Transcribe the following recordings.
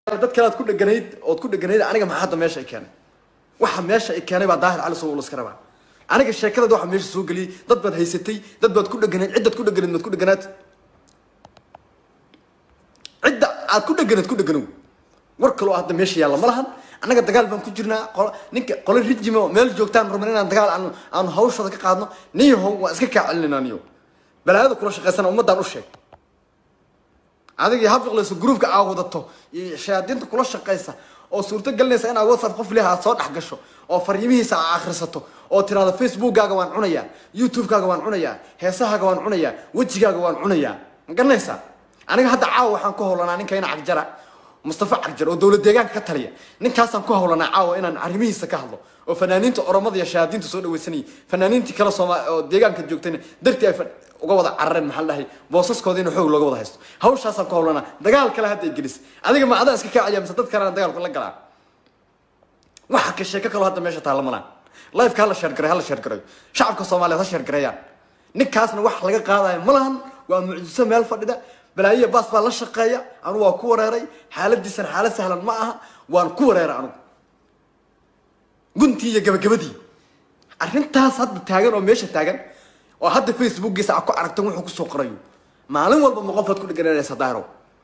dad kale aad ku dheganayd ood ku dheganayd aniga maxaa hadda meesha ay keenay waxa meesha ay keenay baa daahir cali sow laska rabaa aniga sheekadada waxa meesha soo geliyey dad baad haysatay dad baad ku dheganayd ciddaad ku dheganayd maad ku dheganaad cidda aad ku dheganayd ku dheganow war kaloo hadda meesha yaalla ma lahan annaga dagaal baan ku jirnaa qolo ninka qolo rijimo meel joogtaan rabna inaan dagaal aanu aanu hawshooda ka qaadno niyahow waan iska kaa celinayna niyo balaayada kula shaqaysana ummaddaan u sheeg adigii habfiqlayso gruupka aa wadato iyo shayaadiinta kula shaqaysa oo suurto gelinaysa inaad whatsapp qof leha aad soo dhex gasho oo fariimihiisa aa akhrisato oo tiraado facebookkaaga waan cunayaa youtubekaaga waan cunayaa heesahaaga waan cunayaa wejigaaga waan cunayaa ma garanaysaa aniga hadda caawa waxaan ku howlanaa ninkayna cagjara mustafa cagjar oo dowlad deegaanka ka taliya ninkaasaan ku howlanaa caawa inaan arrimihiisa ka hadlo oo fanaaniinta oromada iyo shayaadiinta soo dhawaysanayay fanaaniintii kale sooma oo deegaanka joogtayna dartii ay fa- uga wada carareen maxaa la dhahay boosaskooda in xoog looga wada haysto hawshaasaan ku howlanaa dagaal kale hadda ay gelis adiga ma adaa iska kaacaya mise dad kalena dagaalku la galaa waxa ka sheeko kaloo hadda meesha taalla malaan lifeka hala sheergaray hala sheergarayo shacabka soomaaliyeed ha sheergareeyaan ninkaasna wax laga qaadayo ma lahan waa mucjiso meel fadhida balaayiya baas baa la shaqeeya anugu waa ku wareeray xaaladiisana xaalad sahlan ma aha waan ku wareeray anugu guntii iyo gabagabadii arrintaas hadda taagan oo meesha taagan oo hadda facebookgiisa aad ku aragtan wuxuu kusoo qorayo maalin walba ma qofaad ku dhegananaysa daahiro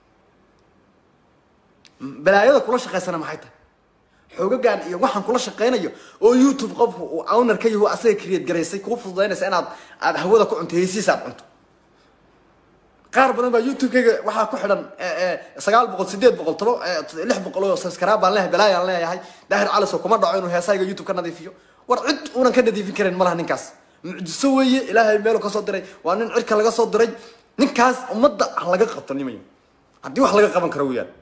balaayada kula shaqaysana maxay tahay xoogagan iyo waxaan kula shaqaynayo oo youtube qofku uu owner ka yahu asaga create garaysay kuu fududaynaysa inaad aad hawada ku cunto heysiisa aad cunto qaar badan baa youtube-kayga waxaa ku xidhan sagaal boqol sideed boqol toba lix boqol oo subscribe baan leeyahay balaayaan leeyahay daahir caliso kuma dhaco inuu heesahayga youtube ka nadiifiyo war cid uunan ka nadiifin karin malaha ninkaas mucjiso weeye ilaahay meelu kasoo diray waa nin cirka laga soo diray ninkaas ummadda ha laga qabto nimayo haddii wax laga qaban karo weyaan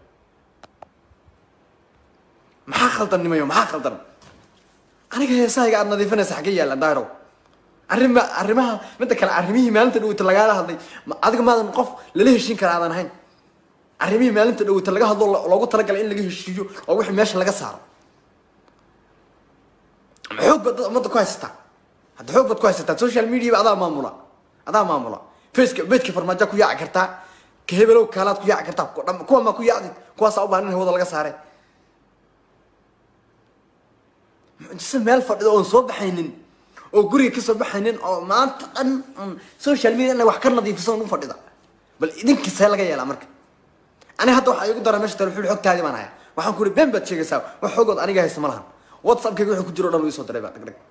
maxaa khaldan nimayo maxaa khaldan aniga heesahayga aad nadiifinaysa xaggee yaallaan daahirow arrima arrimaha midda kale arrimihii maalinta dhaweyta lagaala hadlay ma- adiga maadan qof lala heshiin kara aadan ahayn arrimihii maalinta dhaweyta laga hadlo lo- loogu talagalay in laga heshiiyo oo wixii meesha laga saaro ma xoog baad dad ummadda ku haysataa hadda xoog baad ku haysataa social media ba adaa maamula adaa maamula faceka bejka farmaajo ku yaaci kartaa ka hebelow kaalaad ku yaaci kartaa ku- dham- kuwa maa ku yaacdi kuwaasaa u baahan in hawada laga saare mucjiso meel fadhido oon soo baxaynin oo guriga kasoo baxaynin oo maanta dhan un social media inay wax ka nadiifiso u fadhida bal idinkisee laga yeelaa marka ani hadda waxaa igu dara meesha talefoon xogtaadii baan haya waxaan ku uri been baad sheegaysaa wax xogood aniga haysta ma lahan whatsappkayga wuxuu ku jiro o dhan uu isoo diray baa dhagdhag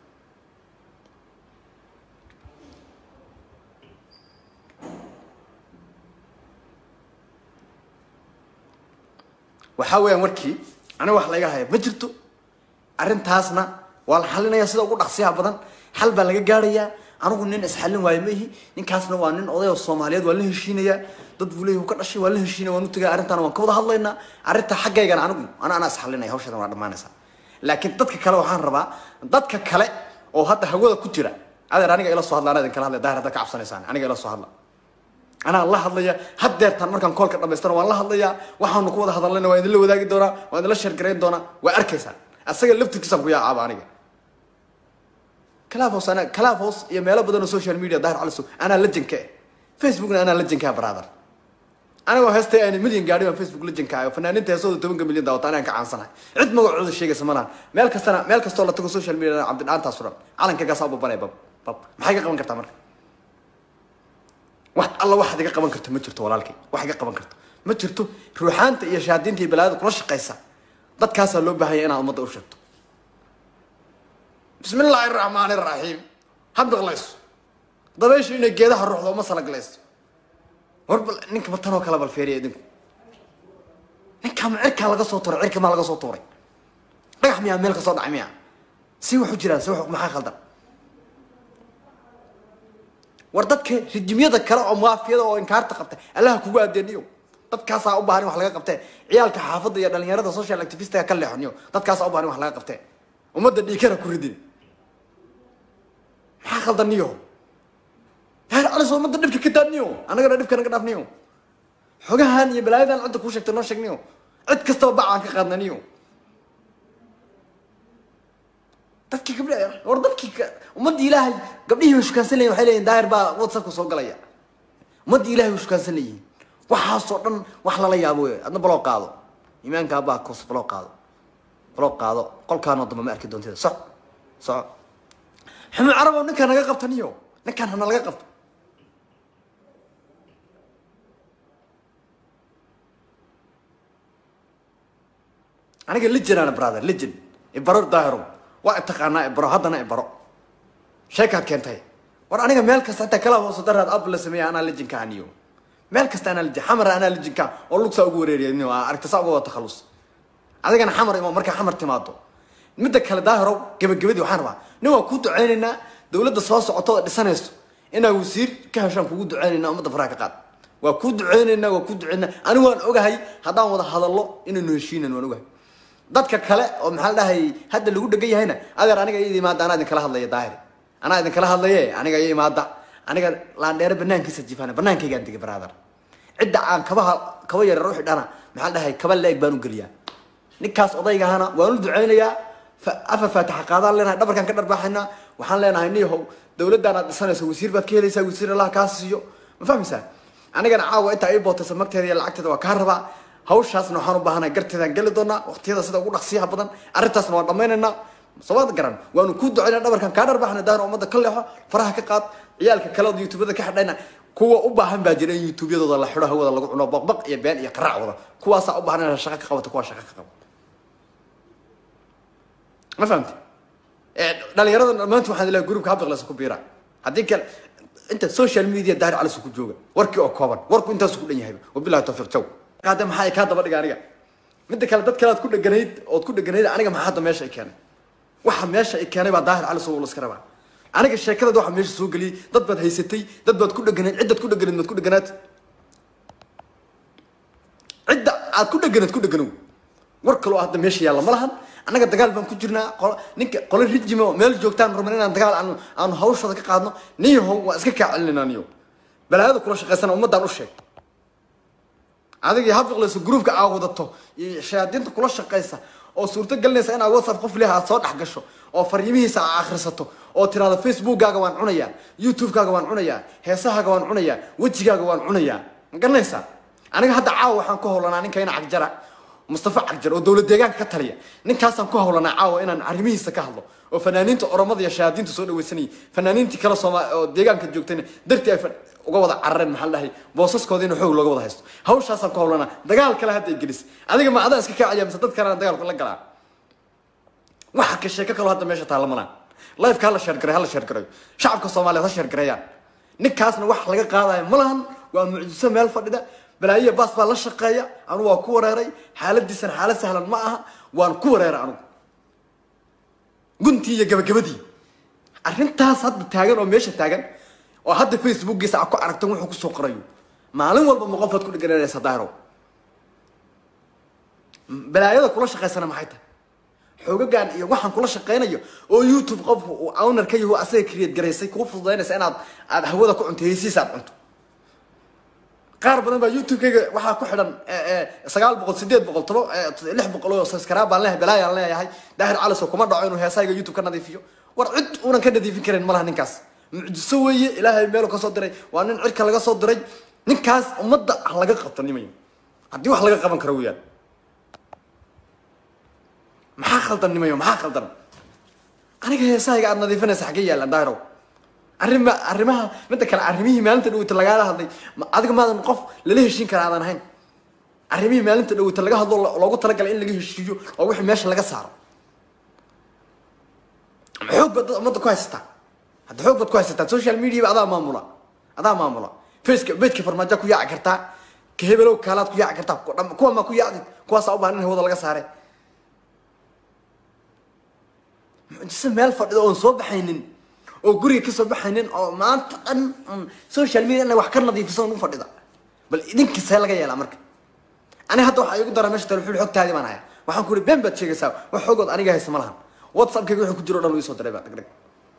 waxaa weeyaan warkii aniga wax layga haya ma jirto arrintaasna waa la xalinaya sida ugu dhaqsiyaha badan xal baa laga gaarayaa anigu nin isxallin waayo ma ihi ninkaasna waa nin oday oo soomaaliyeed waa la heshiinayaa dad buu leeyahy uu ka dhashay waa la heshiinaya waan u tegaya arrintaana waan ka wada hadlaynaa arrinta xaggaygana anigu ana anaa isxallinaya hawshadan waa dhammaanaysaa laakiin dadka kale waxaan rabaa dadka kale oo hadda hawada ku jira adeer aniga ila soo hadla anaa idin kala hadlaya daahir haddaad ka cabsanaysaan aniga ila soo hadla anaa la hadlaya haddeertaan markaan koolka dhamaystana waan la hadlayaa waxaanu ku wada hadalnayna waan idinla wadaagi doonaa waan idinla sheergarayn doonaa waa arkaysaa asaga laftirkiisaan ku yaacaaba aniga clafos ana clafos iyo meelo badan oo social media daahir caliso anaa lajanka eh facebookna anaa lajankaa brother anigoo heestay ayna milyan gaadhi baan facebook lajanka ah oo fanaaniinta heesooda tobanka milyan daawata anaan ka caansanahay cid magacooda sheegaysa malahan meel kastana meel kastoo la tago social media cabdidhaantaas furan calankaygaasa u babanaya bab bab maxay ka qaban kartaa marka wax alla waxaad iga qaban karto ma jirto walaalkay wax iga qaban karto ma jirto ruuxaanta iyo shaadiinta iyo balaayada kula shaqaysa dadkaasaa loo baahanya inaad ummadda u sheegto bismi illaahi araxmaani araxiim ha biqlayso dabayshu inay geedaha ruuxdo uma salaglayso war bal ninka ma tanoo kale bal feeriya idinku ninkaa ma cirkaa laga soo tuuray cirka maa laga soo tuuray dhagax miyaa meel ka soo dhacay miyaa si wax u jiraan si wax maxaa khaldan war dadka rijimyada kale oo maafiyada oo inkaarta qabta allaha kugu adeeniyo dadkaasaa u baahan in wax laga qabtee ciyaalka xaafadda iyo dhalinyarada social activistiga ka leexoniyo dadkaasaa u baahan in wax laga qabtee ummadda dhiikana ku ridin maxaa khaldan niyo yaar calis ummadda dhibka ka daadniyo annagana dhibka naga dhaafniyo xogahan iyo balaayadan cidda kuu sheegtay noo sheegniyo cid kastaba bacaan ka qaadnaniyo dadkii gabdha war dadkii ka- ummaddii ilaahay gabdhihii way shukaansan leyihin waxay leeyihin daahir baa whatsappka soo galaya ummaddii ilahay way shukaansan leeyihin waxaasoo dhan wax lala yaabo wey adna baloo qaado iimaanka abbaa kus baloo qaado baloo qaado qolkaanoo dambe ma arki doontida soc soco xumi carabow ninkaan naga qabta niyo ninkaan hana laga qabto aniga legend ana brother legend ibaro daahiro waa taqaanaa ibaro haddana ibaro sheekaad keentay war aniga meel kasta inta kala hoose daraad ab la sameeya anaa legendka aniyo meel kasta anaa legend xamar anaa legendka oo lugsaa ugu wareeriya niyo aragta saa uga wada takhallus adigana xamar imo markaa xamar timaado midda kale daahirow gebagabadii waxaan rabaa nin waa kuu duceynaynaa dawladda soo socoto oo dhisanayso inaa wasiir ka heshaan kugu duceynaynaa ummadda faraha ka qaad waa kuu duceynaynaa waa kuu duceynaa anigu waan ogahay haddaan wada hadallo inaynu heshiinan waan ogahay dadka kale oo maxaa la dhahay hadda lagu dhegan yahayna adeer aniga iyada imaada anaa idinkala hadlaya daahir anaa idinkala hadlaye aniga iyo imaada aniga laandheere banaankiisa jifana banaankaygaan degay brother cidda aan kabaha kaba yareer u xidhana maxaa la dhahay kaba la-eg baan u geliyaa ninkaas odaygahana waan u duceynayaa afar faatixa qaadaan leenahay dhabarkaan ka dharbaaxaynaa waxaan leenahay niyahow dawladdan aad dhisanayso wasiir baad ka helaysaa wasiir allah kaa siiyo ma fahmaysaa anigana caawa intaa ii bootaysa magteeda iyo lacagteeda waa kaa rabaa hawshaasna waxaan u baahanahay garteedaan geli doonaa waqtiyada sida ugu dhaqsiyaha badan arrintaasna waan dhammaynaynaa sabaad garan waanu kuu ducaynaa dhabarkan kaa dharbaaxna daahir ummadda ka leexo faraha ka qaad ciyaalka kale od youtubada ka xidhayna kuwa u baahan baa jira in youtubeyadooda la xidho hawada lagu cuno baqbaq iyo been iyo qaraac wada kuwaasaa u baahan inaad shaqo ka qabato kuwaa shaqo ka qabo ma fahamti dhalinyarada maanta waxaan ilahay groupka habdaqlesa ku biira haddii kale inta social media daahir calis ku jooga warkii oo kooban warku intaasu ku dhan yahay wabilahi tawfiiq jaw qaade maxaa kaa daba dhiga aniga midda kale dad kale aad ku dheganayd ood ku dheganayd aniga maxaa hadda meesha i keenay waxa meesha i keenay baa daahir calis oo la iska rabaa aniga sheekadada waxa meesha soo geliyey dad baad haysatay dad baad ku dheganayd ciddaad ku dheganayd maad ku dheganaad cidda aad ku dheganayd ku dheganow war kaloo hadda meesha yaalla ma lahan annaga dagaal baan ku jirnaa qolo ninka qolo rijime oo meel joogtaan rabna inaan dagaal aanu aanu hawshooda ka qaadno niyahow waa iska kaa celinaynaa niyo balaayada kula shaqaysana ummaddaan u sheeg adigii habfiqlayso groupka aa wadato iyo shayaadiinta kula shaqaysa oo suurto gelinaysa inaad whatsapp qof leha aad soo dhex gasho oo fariimihiisa aa akhrisato oo tiraado facebookkaaga waan cunayaa youtubekaaga waan cunayaa heesahaaga waan cunayaa wejigaaga waan cunayaa ma garanaysaa aniga hadda caawa waxaan ku howlanaa ninkayna cagjara mustafa cagjar oo dowlad deegaanka ka taliya ninkaasaan ku howlanaa caawa inaan arrimihiisa ka hadlo oo fanaaniinta oromada iyo shayaadiinta soo dhaweysanayay fanaaniintii kale sooma oo deegaanka joogtayna dartii ay uga wada carareen maxaa la dhahay boosaskooda in xoog looga wada haysto hawshaasaan ku howlanaa dagaal kale hadda ay gelis adiga ma adaa iska kacaya mise dad kalena dagaalku la galaa waxa ka sheeko kaloo hadda meesha taalla malaan lifeka hala sheergaray hala sheergarayo shacabka soomaaliyeed ha sheergareeyaan ninkaasna wax laga qaadayo ma lahan waa mucjiso meel fadhida balaayiya baas baa la shaqeeya anugu waa ku wareeray xaaladiisana xaalad sahlan ma aha waan ku wareeray anugu guntii iyo gabagabadii arrintaas hadda taagan oo meesha taagan oo hadda facebookgiisa aad ku aragtan wuxuu kusoo qorayo maalin walba ma qofaad ku dhegananaysa daahiro balaayada kula shaqaysana maxay tahay xoogagan iyo waxaan kula shaqaynayo oo youtube qofku uu owner ka yaho asaga create garaysay kuu fududaynaysa inaad aad hawada ku cunto heysiisa aad cunto qaar badan baa youtube-kayga waxaa ku xidhan sagaal boqol sideed boqol toba lix boqol oo subscribe baan leeyahay balaayaan leeyahay daahir caliso kuma dhaco inuu heesahayga youtube ka nadiifiyo war cid uunan ka nadiifin karin malaha ninkaas mucjiso weeye ilaahay meelu ka soo diray waa nin cirka laga soo diray ninkaas ummadda ha laga qabto nimayo haddii wax laga qaban karo weyaan maxaa khaldan nimayo maxaa khaldan aniga heesahayga aad nadiifinaysa xaggee yaallaan daahirow arrima arrimaha midda kale arrimihii maalinta dhaweyta lagaala hadlay adiga maadan qof lala heshiin kara aadan ahayn arrimihii maalinta dhaweyta laga hadlo loogu talagalay in laga heshiiyo oo wixii meesha laga saaro xoog baad ummadda ku haysataa hadda xoog baad ku haysataa social mediaba adaa maamula adaa maamula faceka bejka farmaajo ku yaaci kartaa ka hebelow kaalaad ku yaaci kartaa kuwa maa ku yaacdi kuwaasaa u baahan in hawada laga saare mucjiso meel fadhido oon soo baxaynin oo guriga kasoo baxaynin oo maanta dhan social media ina wax ka nadiifiso ugu fadhida bal idinkasee laga yeelaa marka ani hadda waxaa igu dara meesha telefoon xogtaadii baan haya waxaan ku uri been baad sheegaysaa wax xogood aniga haysa ma lahan whatsappkayga wuxuu ku jiro o dhan uu soo diray baa dhagdhag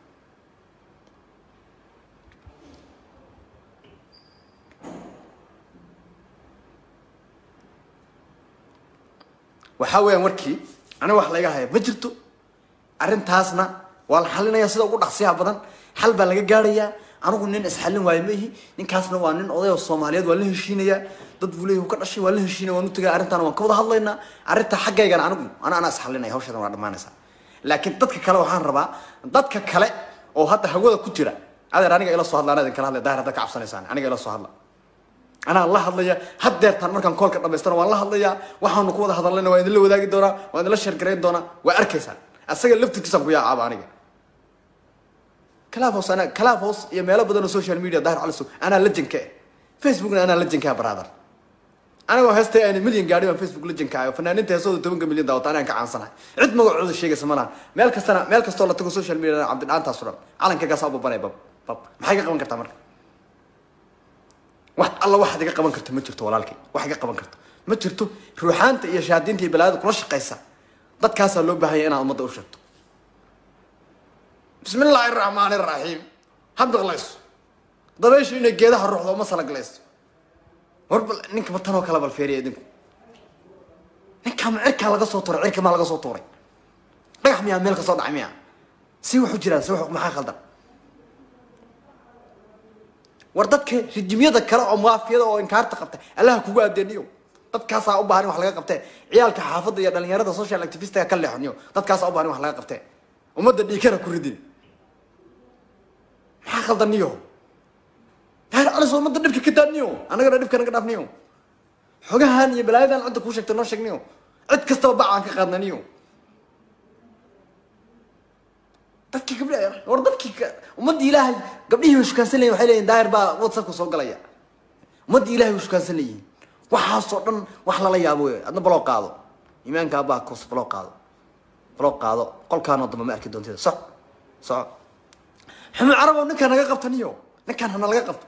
waxaa weeyaan warkii aniga wax layga haya ma jirto arrintaasna waa la xalinayaa sida ugu dhaqsiyaha badan xal baa laga gaarayaa anigu nin isxallin waayo ma ihi ninkaasna waa nin oday oo soomaaliyeed waan la heshiinayaa dad buu leeyahy ka dhashay waan la heshiinaya waan u tagay arrintaana waan ka wada hadlaynaa arrinta xaggaygana anigu ana anaa isxallinaya hawshadan waa dhammaanaysaa laakiin dadka kale waxaan rabaa dadka kale oo hadda hawada ku jira adeer aniga ila soo hadla anaa idin kala hadlaya daahir haddaad ka cabsanaysaan aniga ila soo hadla anaa la hadlaya haddeertaan markaan koolka dhamaystana waan la hadlayaa waxaanu ku wada hadallayna waan idinla wadaagi doonaa waan idinla sheergarayn doonaa waa arkaysaan asaga laftirkiisaan ku yaacaaba aniga clafos anaa clafos iyo meelo badan oo social media daahir caliso anaa lajanka eh facebookna anaa lajanka brother anigoo heestay ayna milyan gaadhi baan facebook lajanka ayo fanaaniinta heesooda tobanka milyan daawata anaan ka caansanahay cid magacooda sheegaysa malaha meel kastana meel kastoo la tago social media cabdidhaantaas o dhan calankaygaasa u babanaya bab bab maxay ka qaban kartaa marka wax alla waxaad iga qaban karto ma jirto walaalkay wax iga qaban karto ma jirto ruuxaanta iyo shahaadiinta iyo balaayada kula shaqaysa dadkaasaa loo baahanya inaad ummadda u sheegto bismi illaahi araxmaani araxiim ha biqlayso dabayshu inay geedaha ruuxdo uma salaglayso war bal ninka ma tanoo kala balfeeriya idinku ninkaa ma cirkaa laga soo tuuray cirka maa laga soo tuuray dhagax miyaa meel ka soo dhacay miyaa si wax u jiraan si wax maxaa khaldan war dadka rijimyada kale oo maafiyada oo inkaarta qabta allaha kugu adeeniyo dadkaasaa u baahan in wax laga qabtee ciyaalka xaafadda iyo dhalinyarada social activistiga ka leexoniyo dadkaasaa u baahan in wax laga qabtee ummadda dhiikana ku ridin maxaa khaldaniyo daahir calis ummadda dhibka ka daadniyo annagana dhibka naga dhaafniyo xogahan iyo balaayadan cidda kuu sheegta noo sheegniyo cid kastaba bacaan ka qaadnaniyo dadkii gabdha war dadkii ummaddii ilaahay gabdhihii way shukaansan leyihin waxay leeyihin daahir baa whatsappka soo galaya ummaddii ilahay way shukaansan leeyihin waxaasoo dhan wax lala yaabo wey adna baloo qaado iimaanka abaa kos baloo qaado baloo qaado qolkaanoo dambe ma arki doontida soc soco xumi carabow ninkaan naga qabtaniyo ninkaan hana laga qabto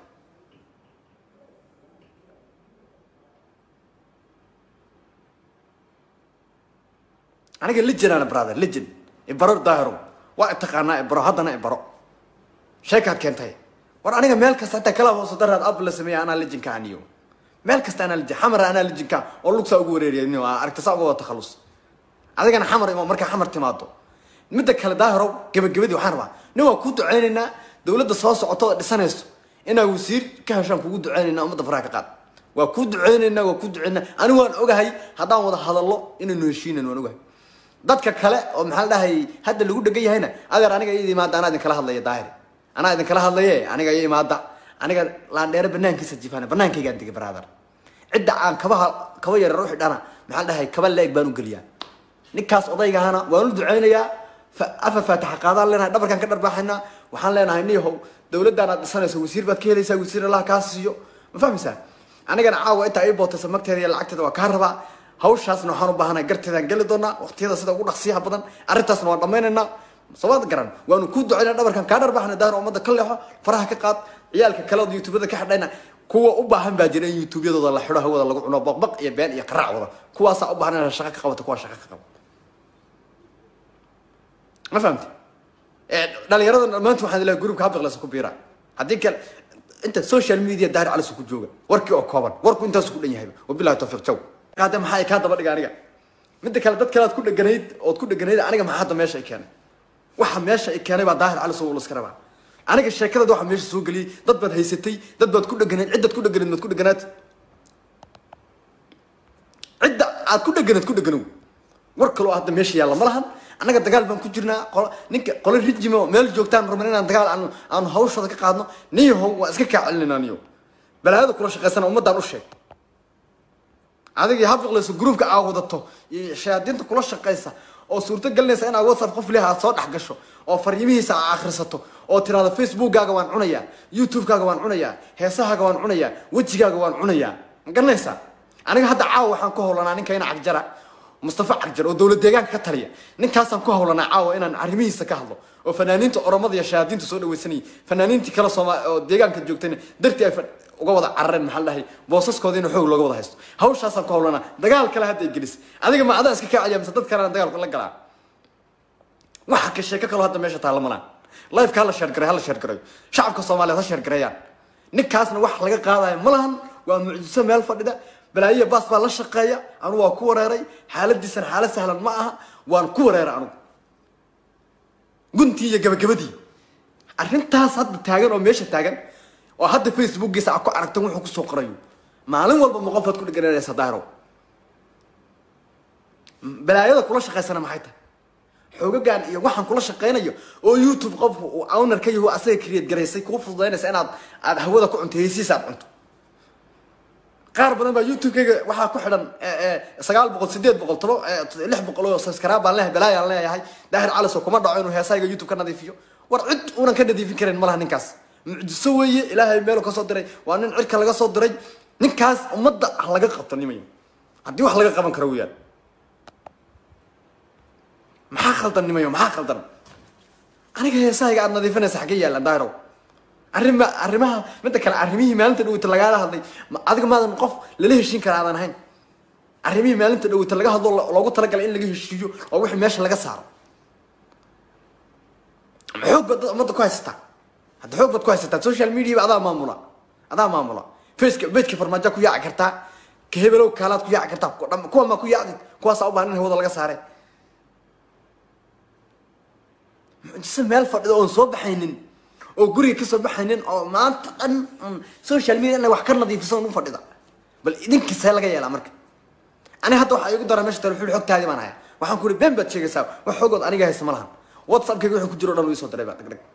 aniga legend ana brother legend ibaro daahiro waa taqaanaa ibaro haddana ibaro sheekaad keentay war aniga meel kasta hataa kala hooso daraad ab la sameeya anaa legendka aniyo meel kasta anaa legend xamar anaa legendka oo lugsaa ugu wareeriya niyo aragta saa uga wada takhallus adigana xamar imo markaa xamar timaado midda kale daahirow gebagabadii waxaan rabaa nin waa kuu duceynaynaa dawladda soo socoto oo dhisanayso inaa wasiir ka heshaan kugu duceynaynaa ummadda faraha ka qaad waa kuu duceynaynaa waa kuu duceynaa anigu waan ogahay haddaan wada hadallo inaynu heshiinan waan ogahay dadka kale oo maxaa la dhahay hadda lagu dhegan yahayna adeer aniga iyada imaada anaa idinkala hadlaya daahir anaa idinkala hadlaye aniga iyo imaada aniga laandheere banaankiisa jifana banaankaygaan digay brother cidda aan kabaha kaba yarar u xidhana maxaa la dhahay kaba leeg baan u geliyaa ninkaas odaygahana waan u duceynayaa afar faatixa qaadaan leenahay dhabarkaan ka dharbaaxaynaa waxaan leenahay niyahow dawladdan aad dhisanayso wasiir baad ka helaysaa wasiir allah kaa siiyo ma fahmaysaa anigana caawa intaa ii bootaysa magteeda iyo lacagteeda waa kaa rabaa hawshaasna waxaan u baahanahay garteedaan geli doonaa waqtiyada sida ugu dhaqsiyaha badan arrintaasna waan dhammaynaynaa somaad garan waanu kuu ducaynaa dhabarkan kaa dharbaxna daahir ummadda ka leexo faraha ka qaad ciyaalka kale oo youtubada ka xidhayna kuwa u baahan baa jira in youtubeyadooda la xidho hawada lagu cuno baqbaq iyo been iyo qaraac wada kuwaasaa u baahan inaad shaqo ka qabato kuwaa shaqo ka qabo ma fahamti dhalinyarada maanta waxaan ilahay groupka habiqlesa ku biira haddii kale inta social media daahir calis ku jooga warkii oo kooban warku intaasu ku dhan yahay wabilahi tawfiiq jaw hadda maxaa kaa daba dhiga aniga midda kale dad kale aad ku dheganayd ood ku dheganayd aniga maxaa hadda meesha i keenay waxa meesha i keenay baa daahir calis oo iska rabaa aniga sheekadada waxa meesha soo geliyey dad baad haysatay dad baad ku dheganayd cidaad ku dheganayd maad ku dheganaad cidda aad ku dheganayd ku dheganow war kaloo hadda meesha yaalla ma lahan annaga dagaal baan ku jirnaa qolo ninka qolo rijimo meel joogtaan rabna inaan dagaal aanu aanu hawshooda ka qaadno niyahow waa iska kaa celinayna niyo balaayada kula shaqaysana ummaddaan u sheeg adigii hafiqlayso groupka aa wadato iyo shayaadiinta kula shaqaysa oo suurto gelinaysa inaad whatsapp qof leha aad soo dhex gasho oo fariimihiisa aa akhrisato oo tiraado facebookkaaga waan cunayaa youtubekaaga waan cunayaa heesahaaga waan cunayaa wejigaaga waan cunayaa ma garanaysaa aniga hadda caawa waxaan ku howlanaa ninka ina cagjara mustafa cagjar oo dowlad deegaanka ka taliya ninkaasaan ku howlanaa caawa inaan arrimihiisa ka hadlo oo fanaaniinta oromada iyo shayaadiinta soo dhawaysanayay fanaaniintii kale sooma oo deegaanka joogtayna dartii ay uga wada carareen maxaa la dhahay boosaskooda in xoog looga wada haysto hawshaasaan ku howlanaa dagaal kale hadda ay gelis adiga ma adaa iska kacaya mise dad kalena dagaalku la galaa waxa ka sheeko kaloo hadda meesha taalla malaan lifeka hala sheergaray hala sheergarayo shacabka soomaaliyeed ha sheergareeyaan ninkaasna wax laga qaadayo ma lahan waa mucjiso meel fadhida balaayiya baas baa la shaqeeya anugu waa ku wareeray xaaladiisana xaalad sahlan ma aha waan ku wareeray anugu guntii iyo gabagabadii arrintaas hadda taagan oo meesha taagan oo hadda facebookgiisa aad ku aragtan wuxuu kusoo qorayo maalin walba ma qofaad ku dhegananaysa daahiro balaayada kula shaqaysana maxay tahay xoogagan iyo waxaan kula shaqaynayo oo youtube qofku uu owner ka yaho asaga create garaysay kuu fududaynaysa inaad aad hawada ku cunto heysiisa aad cunto qaar badan baa youtube-kayga waxaa ku xidhan sagaal boqol sideed boqol toba lix boqol oo subscribe baan leeyahay balaayaan leeyahay daahir caliso kuma dhaco inuu heesayga youtube ka nadiifiyo war cid uunan ka nadiifin karin malaha ninkaas mucjiso weeye ilaahay meelu kasoo diray waa nin cirka laga soo diray ninkaas ummadda ha laga qabto nimayo haddii wax laga qaban karo weyaan maxaa khaldan nimayo maxaa khaldan aniga heesahayga aad nadiifinaysa xaggee yaalan daahirow arrima arrimaha midda kale arrimihii maalinta dhaweyta lagaala hadlay adiga maadan qof lala heshiin kara aadan ahayn arrimihii maalinta dhaweyta laga hadlo loogu talagalay in laga heshiiyo oo wixii meesha laga saaro xoog baad ummadda ku haysataa hadda xoog baad ku haysataa social mediaba adaa maamula adaa maamula faceka bedka farmaajo ku yaaci kartaa ka hebelow kaalaad ku yaaci kartaa kuwa maa ku yaacdi kuwaasaa u baahan in hawada laga saare mucjiso meel fadhido oon soo baxaynin oo guriga kasoo baxaynin oo maanta dhan social media inay wax ka nadiifisan u fadhida bal idinkasee laga yeelaa marka aniga hadda waxaa igu dara mesha telefoon xogtaadii baan haya waxaan ku uri been baad sheegaysaa wax xogood aniga haysa ma lahan whatsappkayga wuxuu ku jiro o dhan uu isoo diray baa dhagdhag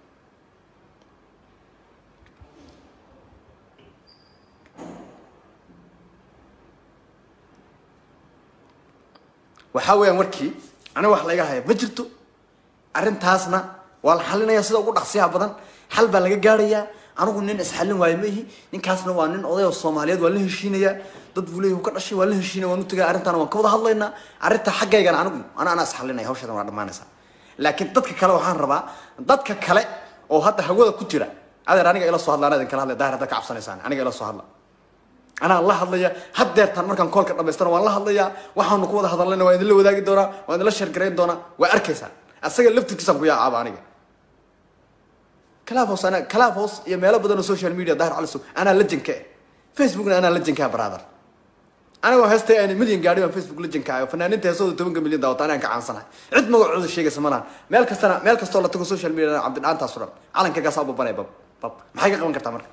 waxaa weeyaan warkii aniga wax layga haya ma jirto arrintaasna waa la xalinaya sida ugu dhaqsiyaha badan xal baa laga gaarayaa anigu nin isxallin waayo maihi ninkaasna waa nin oday oo soomaaliyeed waan la heshiinayaa dad buu leeyahy ka dhashay waan la heshiinaya waan u tagaya arrintaana waan ka wada hadlaynaa arrinta xaggaygana anigu ana anaa isxallinaya hawshadan waa dhammaanaysaa laakiin dadka kale waxaan rabaa dadka kale oo hadda hawada ku jira adeer aniga ila soo hadla anaa idin kala hadlaya daahir haddaad ka cabsanaysaan aniga ila soo hadla anaa la hadlaya haddeertaan markaan koolka dhamaystana waan la hadlayaa waxaanu ku wada hadallayna waan idinla wadaagi doonaa waan idinla sheergarayn doonaa waa arkaysaa asaga laftirkiisaan ku yaacaaba aniga clafos ana clafos iyo meelo badan oo social media dahir caliso anaa lajanka eh facebookna anaa lajankaa brother anigoo heestay ayna milyan gaadhi baan facebook lajanka ayo fanaaniinta heesooda tobanka milyan daawata anaan ka caansanahay cid magacooda sheegaysa ma lahan meel kastana meel kastoo la tago social media cabdidhaantaas o dhan calankaygaasa u babanaya bab bab maxay ka qaban kartaa marka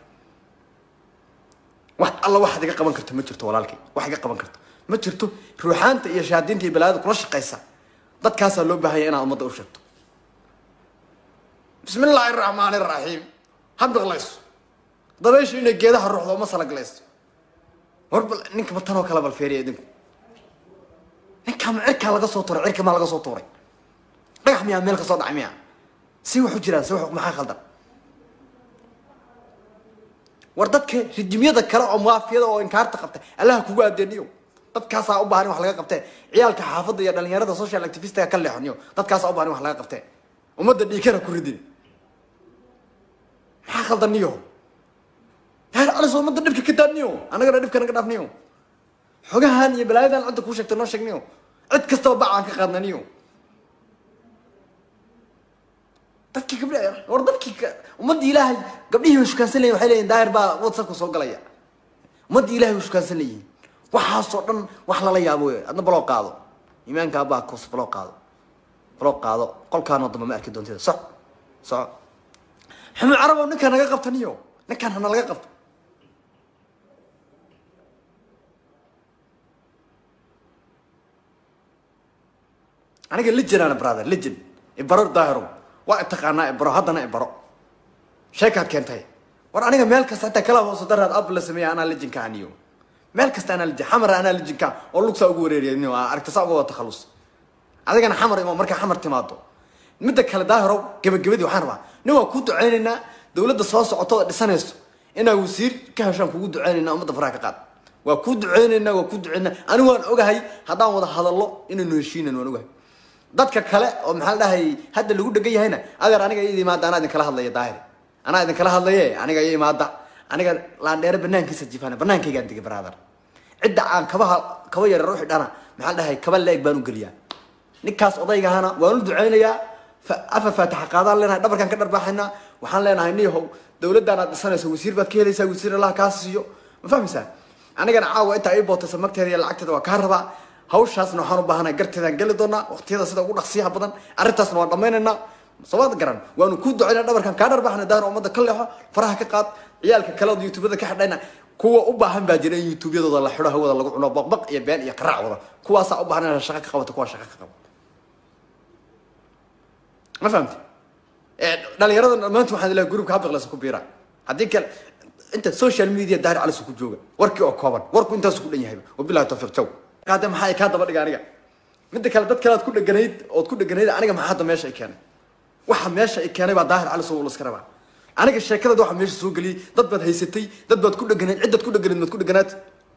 wax alla waxaad iga qaban karto ma jirto walaalkay wax iga qaban karto ma jirto ruuxaanta iyo shahaadiinta iyo balaayada kula shaqaysa dadkaasaa loo baahanya inaad ummadda u sheegto bismi illaahi araxmaani araxiim ha biqlayso dabayshu inay geedaha ruuxdo ma salaglayso war bal ninka ma tanoo kale bal feeriya idinku ninkaa ma cirkaa laga soo tuuray cirka maa laga soo tuuray dhagax miyaa meel ka soo dhacay miyaa si wax u jiraan si wax maxaa khaldan war dadka rijimyada kale oo maafiyada oo inkaarta qabta allaha kugu adeeniyo dadkaasaa u baahan in wax laga qabtee ciyaalka xaafadda iyo dhalinyarada social activistiga ka leexoniyo dadkaasaa u baahan in wax laga qabtee ummadda dhiikana ku ridin maxaa khaldan niyo daahir calis ummadda dhibka ka daadniyo annagana dhibka naga dhaafniyo xogahan iyo balaayadan cidda kuu sheegtay noo sheegniyo cid kastaba bacaan ka qaadnaniyo dadkii gabdha war dadkii ummaddii ilaahay gabdhihii way shukaansan leyihin waxay leeyihin daahir baa whatsappka soo galaya ummaddii ilahay way shukaansan leeyihin waxaasoo dhan wax lala yaabo wey adna baloo qaado iimaanka abaa kus baloo qaado baloo qaado qolkaanoo dambe ma arki doontida soc soco xumud carabow ninkaan naga qabta niyo ninkaan hana laga qabto aniga lijanana brother lijan ibaro daahirow waa taqaanaa ibaro haddana ibaro sheekaad keentay war aniga meel kasta hataa kala hooso daraad ab la sameeya anaa lijinka aniyo meel kasta anaa lijin xamar anaa lijinka oo lugsaa ugu wareeriya niyo aragtasa uga wada takhallus adigana xamar imo markaa xamar timaado midda kale daahirow gebagabadii waxaan rabaa nin waa kuu ducaynaynaa dawladda soo socoto oo dhisanayso inaa wasiir ka heshaan kugu ducaynaynaa ummadda faraha ka qaad waa kuu ducaynaynaa waa kuu ducaynaa anigu waan ogahay haddaan wada hadallo inaynu heshiinan waan ogahay dadka kale oo maxaa la dhahay hadda lagu dhegan yahayna adeer aniga ii imaada anaa idinkala hadlaya daahir anaa idinkala hadlaye aniga ii imaada aniga laandheere banaankiisa jifana banaankaygaan digay brother cidda aan kabaha kaba yareer u xidhana maxaa la dhahay kaba la-eg baan u geliyaa ninkaas odaygahana waan u ducaynayaa afar faatixa qaadaan leenahay dhabarkaan ka dharbaaxaynaa waxaan leenahay niyahow dawladdan aad dhisanayso wasiir baad ka helaysaa wasiir allaha kaa siiyo ma fahmaysaa anigana caawa intaa ii bootaysa magteeda iyo lacagteeda waa kaa rabaa hawshaasna waxaan u baahanahay garteedaan geli doonaa waqtiyada sida ugu dhaqsiyaha badan arrintaasna waan dhammaynaynaa somaad garan waanu ku ducayna dhabarkan kaa dharbaxna daahir ummadda ka leexo faraha ka qaad ciyaalka kale oo youtubada ka xidhayna kuwa u baahan baa jira in youtubeyadooda la xidho hawada lagu cuno baqbaq iyo been iyo qaraac wada kuwaasaa u baahan inaad shaqo ka qabato kuwaa shaqo ka qabo ma fahamti dhalinyarada maanta waxaan ilahay groupka habaqlesa ku biira haddii kale inta social media daahir calis ku jooga warkii oo kooban warku intaasu ku dhan yahay wabilahi tawfiiq jaw qaade maxaa kaa daba dhiga aniga midda kale dad kale aad ku dheganayd ood ku dheganayd aniga maxaa hadda meesha ay keenay waxa meesha ay keenay baa daahir calis oo la iska rabaa aniga sheekadada waxa meesha soo geliyay dad baad haysatay dad baad ku dheganayd ciddaad ku dheganayd maad ku dheganaad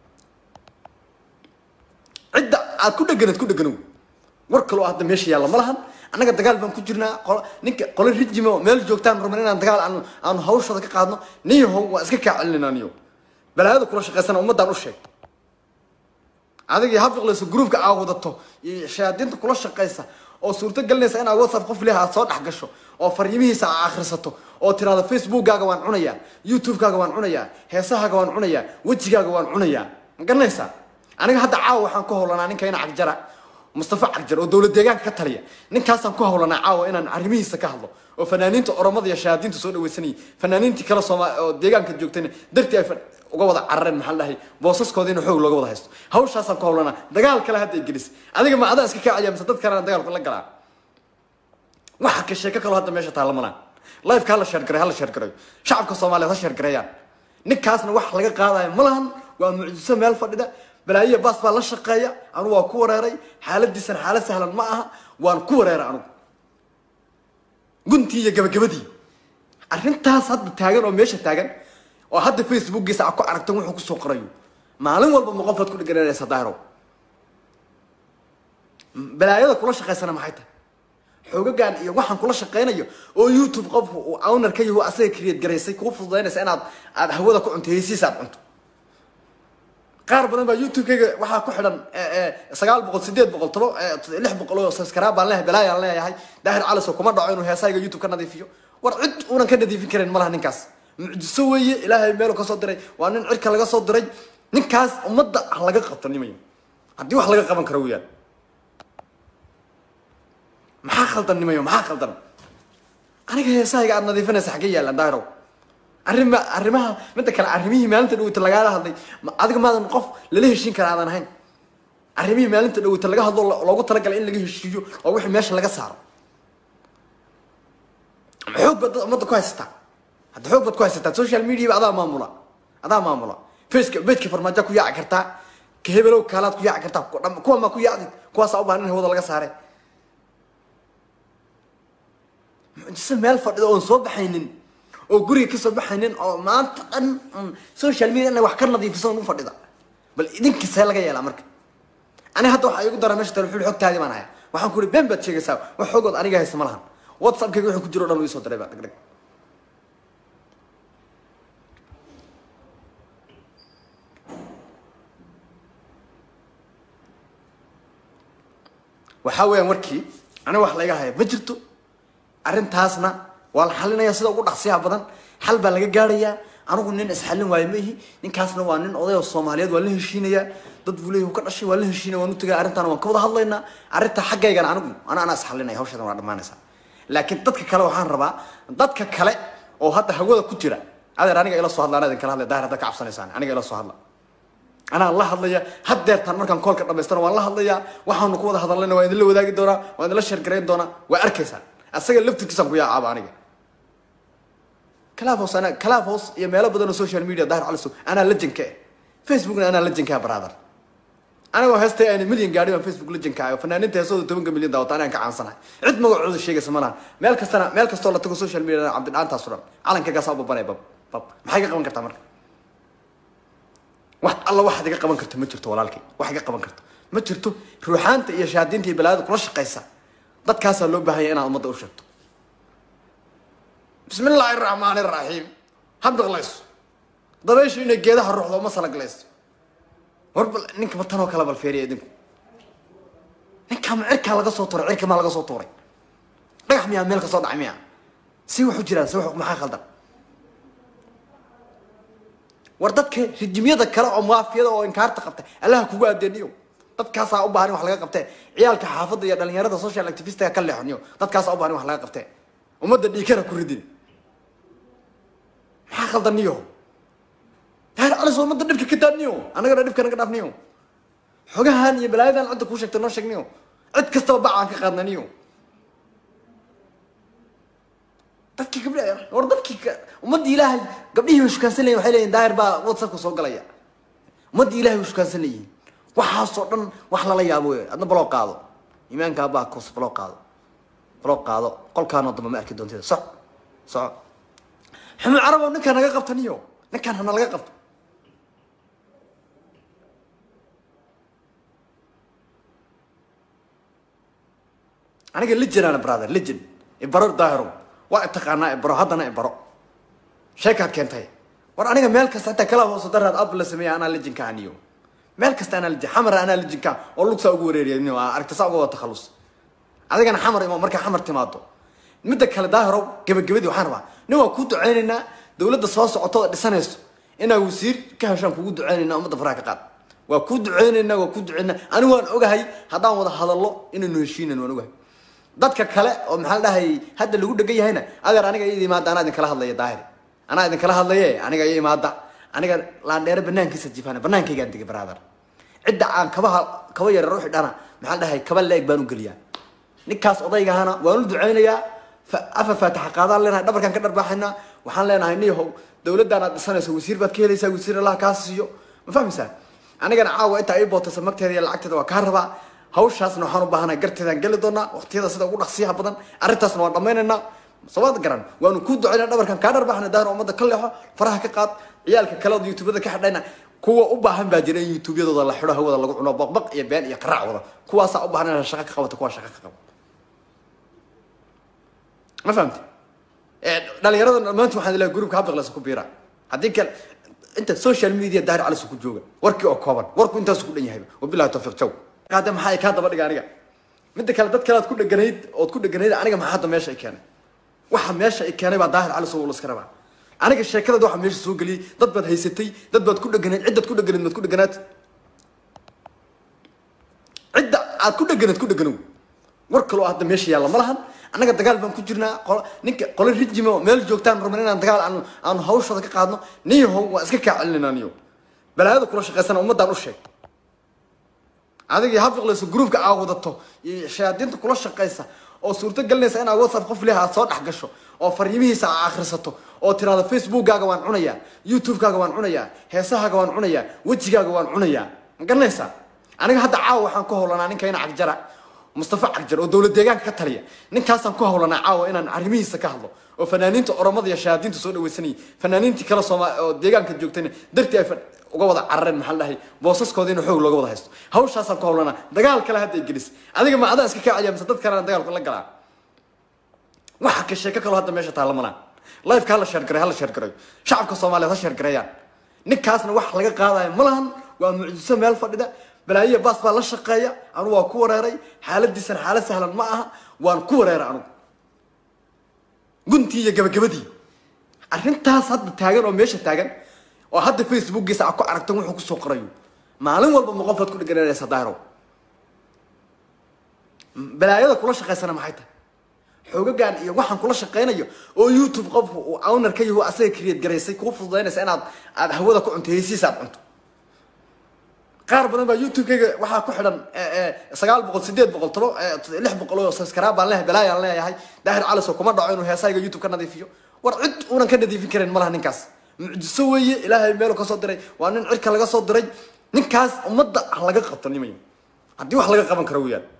cidda aad ku dheganayd ku dheganow war kaloo hadda meesha yaalla ma lahan annaga dagaal baan ku jirnaa qolo ninka qolo rijimo meel joogtaan rabna inaan dagaal aan aanu hawshooda ka qaadno niyahow waan iska kaa celinayna niyo balaayada kula shaqaysana ummaddaan u sheeg adigii hafiqlayso groupka aa wadato iyo shayaadiinta kula shaqaysa oo suurto gelinaysa inaad whatsapp qof leh aad soo dhex gasho oo fariimihiisa aa akhrisato oo tiraahdo facebookkaaga waan cunayaa youtubekaaga waan cunayaa heesahaaga waan cunayaa wejigaaga waan cunayaa ma garanaysaa aniga hadda caawa waxaan ku howlanaa ninka ina cagjara mustafa cagjar oo dowlad deegaanka ka taliya ninkaasaan ku howlanaa caawa inaan arrimihiisa ka hadlo oo fanaaniinta oromada iyo shayaadiinta soo dhawaysanayay fanaaniintii kale sooma oo deegaanka joogtayna dartii ay uga wada carareen maxaa la dhahay boosaskooda in xoog looga wada haysto hawshaasaan ku howlanaa dagaal kale hadda ay gelis adiga ma adaa iska kacaya mise dad kalena dagaalku la galaa waxa ka sheeko kaloo hadda meesha taalla malaan lifeka hala sheergaray hala sheergarayo shacabka soomaaliyeed ha sheergareeyaan ninkaasna wax laga qaadayo ma lahan waa mucjiso meel fadhida balaayiya baas baa la shaqeeya anugu waa ku wareeray xaaladiisana xaalad sahlan ma aha waan ku wareeray anugu guntii iyo gabagabadii arrintaas hadda taagan oo meesha taagan oo hadda facebookgiisa a ku aragtan wuxuu kusoo qorayo maalin walba ma qofaad ku dhegananaysa daahirow balaayada kula shaqaysana maxay tahay xoogagan iyo waxaan kula shaqaynayo oo youtube qofku uu owner ka yaho asaga create garaysay kuu fududaynaysa inaad aad hawada ku cunto heysiisa aad cunto qaar badan baa youtube-kayga waxaa ku xidhan sagaal boqol sideed boqol toba lix boqol oo subscribe baan leeyahay balaayaan leeyahay daahir calis oo kuma dhaco inuu heesahayga youtube ka nadiifiyo war cid uunan ka nadiifin karin malaha ninkaas mucjiso weeye ilaahay meelu ka soo diray waa nin cirka laga soo diray ninkaas ummadda ha laga qabto nimayo haddii wax laga qaban karo weyaan maxaa khaldan nimayo maxaa khaldan aniga heesahayga aad nadiifinaysa xaggee yaallaan daahirow arrima arrimaha midda kale arrimihii maalinta dhaweyta lagaala hadlay adiga maadan qof lala heshiin kara aadan ahayn arrimihii maalinta dhaweyta laga hadlo loogu talagalay in laga heshiiyo oo wixii meesha laga saaro xoog baad ummadda ku haysataa hadda xoog baad ku haysataa social media adaa maamula adaa maamula faceka bejka farmaajo ku yaaci kartaa ka hebelow kaalaad ku yaaci kartaa kuwa maa ku yaacdi kuwaasaa u baahan in hawada laga saare mucjiso meel fadhida oon soo baxaynin oo guriga kasoo baxaynin oo maanta dhan social media inay wax ka nadiifiso u fadhida bal idinkasee laga yeelaa marka aniga hadda waxaa igu dara meesha telefoon xogtaadii baan haya waxaan ku uri been baad sheegaysaa wax xogood aniga haysa ma lahan whatsappkayga wuxuu ku jiro o dhan uu isoo diray baa dhagdhag waxaa weeyaan warkii aniga wax layga haya ma jirto arrintaasna waa la xalinaya sida ugu dhaqsiyaha badan xal baa laga gaarayaa anigu nin isxallin waayo ma ihi ninkaasna waa nin oday oo soomaaliyeed waa la heshiinayaa dad buu leeyahy ka dhashay waa la heshiinaya waan u tegaya arrintaana waan ka wada hadlaynaa arrinta xaggaygana anigu ana anaa isxallinaya hawshadan waa dhammaanaysaa laakiin dadka kale waxaan rabaa dadka kale oo hadda hawada ku jira adeer aniga ila soo hadla anaa idin kala hadlaya daahir haddaad ka cabsanaysaan aniga ila soo hadla anaa la hadlaya haddeertaan markaan koolka dhamaystana waan la hadlayaa waxaanu ku wada hadallayna waan idinla wadaagi doonaa waan idinla sheergarayn doonaa waa arkaysaan asaga laftirkiisaan ku yaacaaba aniga clafos ana clafos iyo meelo badan oo social media daahir caliso anaa lajanka eh facebookna anaa lajankaa brother anigoo heestay ayna milyan gaadhi baan facebook lajanka ah oo fanaaniinta heesooda tobanka milyan daawata anaan ka caansanahay cid magacooda sheegaysa ma laha meel kastana meel kastoo la tago social media cabdidhaantaas o dhan calankagaasaa u babanaya bab bab maxay ka qaban kartaa marka wax alla waxaad iga qaban karto ma jirto walaalkay wax iga qaban karto ma jirto ruuxaanta iyo shaadiinta iyo balaayada kula shaqaysa dadkaasaa loo baahanya inaad ummadda u sheegto bismi illaahi araxmaani araxiim ha biqlayso dabayshu inay geedaha ruuxdo ma salaglayso war bal ninka ma tanoo kale bal feeriya idinku ninkaa ma cirkaa laga soo tuuray cirka maa laga soo tuuray dhagax miyaa meel ka soo dhacay miyaa si wax u jiraan si wax maxaa khaldan war dadka rijimyada kale oo maafiyada oo inkaarta qabta allaha kugu adeeniyo dadkaasaa u baahan in wax laga qabtee ciyaalka xaafadda iyo dhalinyarada social activistiga ka leexoniyo dadkaasaa u baahan in wax laga qabtee ummadda dhiikana ku ridin maxaa khaldan niyo daahir calis ummadda dhibka ka daadniyo annagana dhibka naga dhaafniyo xogahan iyo balaayadan cidda kuu sheegta noo sheegniyo cid kastaba bacaan ka qaadna niyo dadkii gabdha war dadkii ummaddii ilaahay gabdhihii way shukaansan leyihin waxay leeyihin daahir baa whatsappka soo galaya ummaddii ilahay way shukaansan leeyihin waxaasoo dhan wax lala yaabo wey adna baloo qaado iimaanka abaa kos baloo qaado baloo qaado qolkaanoo dambe ma arki doonteeda soc soco xumud carabow ninkaan naga qabta niyo ninkaan hana laga qabto aniga lijanana brother lijan ibaro daahirow waa itaqaanaa ibaro haddana ibaro sheekaad keentay war aniga meel kasta hataa kala hooso daraad ab la sameeya anaa lijinka aniyo meel kasta anaa lijin xamar anaa lijinka oo lugsaa ugu wareeriya niyo aragta saa uga wada takhallus adigana xamar imo markaa xamar timaado midda kale daahirow gabagabadii waxaan rabaa nin waa kuu duceynaynaa dawladda soo socoto oo dhisanayso inaa wasiir ka heshaan kugu duceynayna ummadda faraha ka qaad waa kuu duceynaynaa waa kuu duceynaa anigu waan ogahay haddaan wada hadallo inaynu heshiinan waan ogahay dadka kale oo maxaa la dhahay hadda lagu dhegan yahayna adeer aniga iyada imaada anaa idin kala hadlaya daahir anaa idin kala hadlaye aniga iyo imaada aniga laandheere banaankiisa jifaana banaankaygaan digay brother cidda aan kabaha kaba yareer u xidhana maxaa la dhahay kaba la-eg baan u geliyaa ninkaas odaygahana waan u duceynayaa afar faatixa qaadaan leenahay dhabarkaan ka dharbaaxaynaa waxaan leenahay niyahow dawladdan aad dhisanayso wasiir baad ka helaysaa wasiir allah kaa siiyo ma fahmaysaa anigana caawa intaa ii bootaysa magteeda iyo lacagteeda waa kaa rabaa hawshaasna waxaan u baahanahay garteedaan geli doonaa waqtiyada sida ugu dhaqsiyaha badan arrintaasna waan dhammaynaynaa sabaad garan waanu kuu ducayna dhabarkan kaa dharbaxna daahir ummadda ka leexo faraha ka qaad ciyaalka kale oo youtubada ka xidhayna kuwa u baahan baa jira in youtubeyadooda la xidho hawada lagu cuno baqbaq iyo been iyo qaraac wada kuwaasaa u baahan inaad shaqo ka qabato kuwaa shaqo ka qabo ma fahamti dhalinyarada dhammaanti waxaan ilahay groupka habdaqlesa ku biira haddii kale inta social media daahir calis ku jooga warkii oo kooban warku intaasu ku dhan yahayba wabilahi tawfiiq jaw qaade maxaa ay kaa daba dhiga aniga midda kale dad kale aad ku dheganayd ood ku dheganayd aniga maxaa hadda meesha ay keenay waxa meesha ay keenay baa daahir calis oo la iska rabaa aniga sheekadada waxa meesha soo geliyay dad baad haysatay dad baad ku dheganayd ciddaad ku dheganayd maad ku dheganaad cidda aad ku dheganayd ku dheganow war kaloo hadda meesha yaalla ma lahan annaga dagaal baan ku jirnaa qolo ninka qolo rijimo meel joogtaan rabna inaan dagaal aan aanu hawshooda ka qaadno niyahow waan iska kaa celinayna niyo balaayada kula shaqaysana ummaddaan u sheeg adigii habfiqlayso groupka aa wadato iyo shayaadiinta kula shaqaysa oo suurto gelinaysa inaad whatsapp qof leh aad soo dhex gasho oo fariimihiisa aa akhrisato oo tiraahdo facebookkaaga waan cunayaa youtubekaaga waan cunayaa heesahaaga waan cunayaa wejigaaga waan cunayaa ma garanaysaa aniga hadda caawa waxaan ku howlanaa ninkayna cagjara mustafa cagjar oo dowlad deegaanka ka taliya ninkaasaan ku howlanaa caawa inaan arrimihiisa ka hadlo oo fanaaniinta oromada iyo shayaadiinta soo dhawaysanayay fanaaniintii kale sooma oo deegaanka joogtayna dartii ay uga wada carareen maxaa la dhahay boosaskooda in xoog looga wada haysto hawshaasaan ku howlanaa dagaal kale hadda ay gelis adiga ma adaa iska kaaciya mise dad kalena dagaalku la galaa waxa ka sheeko kaloo hadda meesha taalla malaan lifeka hala sheergaray hala sheergarayo shacabka soomaaliyeed ha sheergareeyaan ninkaasna wax laga qaadayo ma lahan waa mucjiso meel fadhida balaayiya baas baa la shaqeeya anugu waa ku wareeray xaaladiisana xaalad sahlan ma aha waan ku wareeray anugu guntii iyo gabagabadii arrintaas hadda taagan oo meesha taagan oo hadda facebookgiisa a ku aragtan wuxuu kusoo qorayo maalin walba ma qofaad ku dhegananaysa daahiro balaayada kula shaqaysana maxay tahay xoogagan iyo waxaan kula shaqaynayo oo youtube qofku uu owner ka yaho asaga create garaysay kuu fududaynaysa inaad aad hawada ku cunto heysiisa aad cunto qaar badan baa youtube-kayga waxaa ku xidhan sagaal boqol sideed boqol toba lix boqol oo subscribe baan leeyahay balaayaan leeyahay daahir calis oo kuma dhaco inuu heesahayga youtube ka nadiifiyo war cid uunan ka nadiifin karin malaha ninkaas mucjiso weeye ilaahay meelu ka soo diray waa nin cirka laga soo diray ninkaas ummadda ha laga qabto nimayo haddii wax laga qaban karo weyaan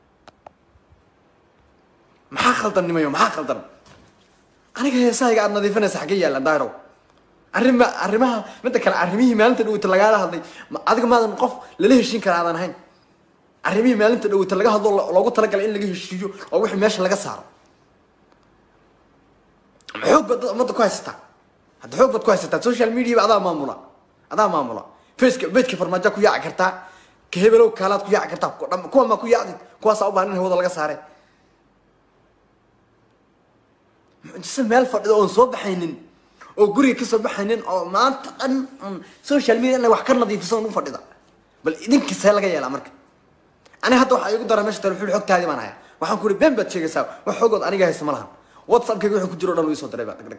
maxaa khaldan nimayo maxaa khaldan aniga heesahayga aad nadiifinaysa xaggee yaallaan daahirow arrima arrimaha midda kale arrimihii maalinta dhaweyta lagaala hadlay adiga maadan qof lala heshiin kara aadan ahayn arrimihii maalinta dhaweyta laga hadlo loogu talagalay in laga heshiiyo oo wixii meesha laga saaro xoog baad ummadda ku haysataa hadda xoog baad ku haysataa social media adaa maamula adaa maamula faceka bedka farmaajo ku yaaci kartaa ka hebelow kaalaad ku yaaci kartaa kuwa maa ku yaacdi kuwaasaa u baahan in hawada laga saare mucjise meel fadhida oon soo baxaynin oo guriga kasoo baxaynin oo maanta dhan social media inay wax ka nadiifiso u fadhida bal idinkiisee laga yeelaa marka aniga hadda waxaa igu dara meesha tale xul xogtaadii baan hayaa waxaan ku uri been baad sheegaysaa wax xogood aniga haysa ma lahan whatsappkayga wuxuu ku jiro o dhan uu isoo diray ba dhag dhag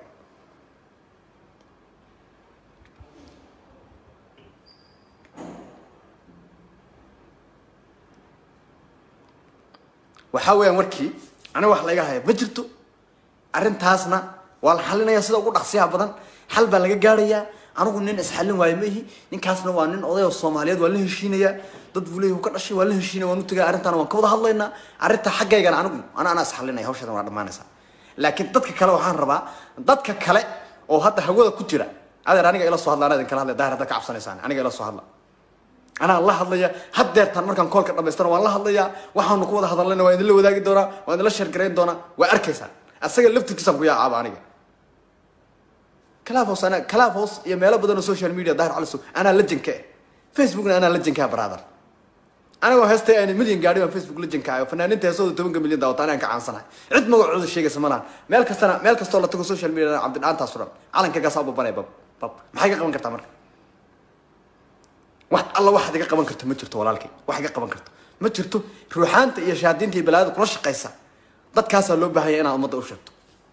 waxaa weeyaan warkii aniga wax layga haya ma jirto arrintaasna waa la xalinaya sida ugu dhaqsiyaha badan xal baa laga gaarayaa anigu nin isxallin waayo ma ihi ninkaasna waa nin oday oo soomaaliyeed waa la heshiinaya dad buu leeyahy ka dhashay waa la heshiinaya waan u tegaya arrintaana waan ka wada hadlaynaa arrinta xaggaygana anigu ana anaa isxallinaya hawshadan waa dhammaanaysaa laakiin dadka kale waxaan rabaa dadka kale oo hadda hawada ku jira adeer aniga ila soo hadla anaa idin kala hadlaya daahir haddaad ka cabsanaysaan aniga ila soo hadla anaa la hadlaya haddeertaan markaan koolka dhamaystana waan la hadlayaa waxaanu ku wada hadallayna waan idinla wadaagi doonaa waan idinla sheergarayn doonaa waa arkaysaa asaga laftirkiisaan ku yaacaaba aniga clafos ana clafos iyo meelo badan oo social media daahir caliso anaa lajanka eh facebookna anaa lajankaa brother anigoo heestay ayna milyan gaadhi baan facebook lajanka ayo fanaaninta heesooda tobanka milyan daawata anaan ka caansanahay cid magacooda sheegaysa ma lahan meel kastana meel kastoo la tago social media cabdidhaantaas o dhan calankagaasaa babanaya bab bab maxay ka qaban kartaa marka wax alla waxaad iga qaban karto ma jirto walaalkay wax iga qaban karto ma jirto ruuxaanta iyo shahaadiinta iyo balaayada kula shaqaysa dadkaasaa loo baahanya inaad ummadda u sheegto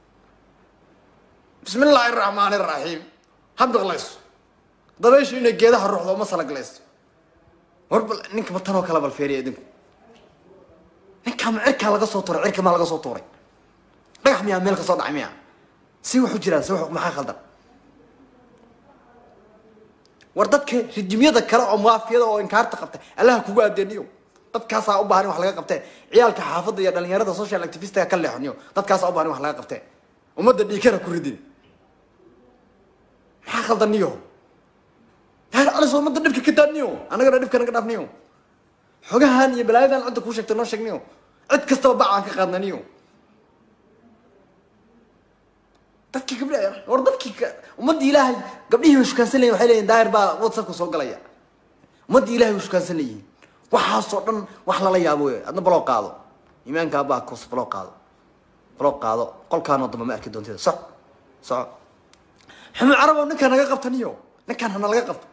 bismi illaahi araxmaani araxiim ha biqlayso dabayshu inay geedaha ruuxdo uma salaglayso war bal ninka tanoo kale bal feeriya idinku ninkaa ma cirkaa laga soo tuuray cirka maa laga soo tuuray dhagax miyaa meel ka soo dhacay miyaa si waxu jiraan si wax maxaa khaldan war dadka rijimyada kale oo maafiyada oo inkaarta qabta allaha kugu adeeniyo dadkaasaa u baahan in wax laga qabtee ciyaalka xaafadda iyo dhalinyarada social activistiga ka leexniyo dadkaasaa u baahan in wax laga qabtee ummadda dhiikana ku ridin maxaa khaldan niyo yaar calis ummadda dhibka ka daadniyo annagana dhibka naga dhaafniyo xogahan iyo balaayadan cidda kuu sheegtay noo sheegniyo cid kastaba bacaan ka qaadnaniyo dadkii gabdha war dadkii ummaddii ilaahay gabdhihii way shukaansan layihin waxay leeyihin daahir baa whatsappka soo galaya ummaddii ilahay way shukaansan layihin waxaasoo dhan wax lala yaabo wey adna baloo qaado iimaanka abaa kus baloo qaado baloo qaado qolkaanoo damba ma arki doontida soc soco xumud carabow ninkaan naga qabta niyo ninkaan hana laga qabto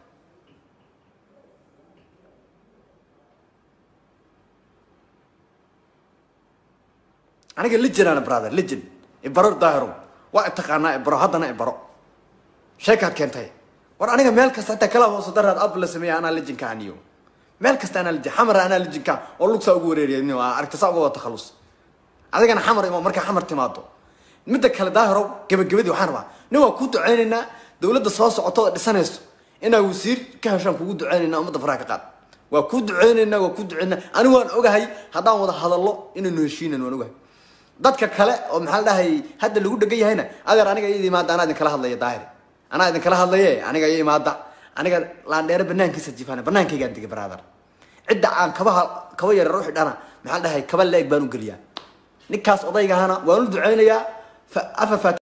aniga legend brother legend ibaro daahiro waa itaqaanaa ibaro haddana ibaro sheekaad keentay war aniga meel kasta hataa kala hoose daraad ab la sameeya anaa legendka aniyo meel kasta anaa legend xamara anaa legendka oo lugsaa ugu wareeriya niyo aragta saa uga wada takhalus adigana xamar imo markaa xamar timaado midda kale daahiro gabagabadii waxaan rabaa nin waa kuu duceynaynaa dawladda soo socoto oo dhisanayso inaa wasiir ka heshaan kugu duceynayna ummadda faraha ka qaad waa kuu duceynaynaa waa kuu duceynaa anigu waan ogahay haddaan wada hadallo inaynu heshiinan waan ogahay dadka kale oo maxaa la dhahay hadda lagu dhegan yahayna adeer aniga iyada imaada anaa idin kala hadlaya daahir anaa idin kala hadlaye aniga iyo imaada aniga laandheere banaankiisa jifaana banaankaygaan digay brother cidda aan kabaha kaba yara ruuxi dhana maxaa la dhahay kaba la-eg baan u geliyaa ninkaas odaygahana waan u duceynayaa afa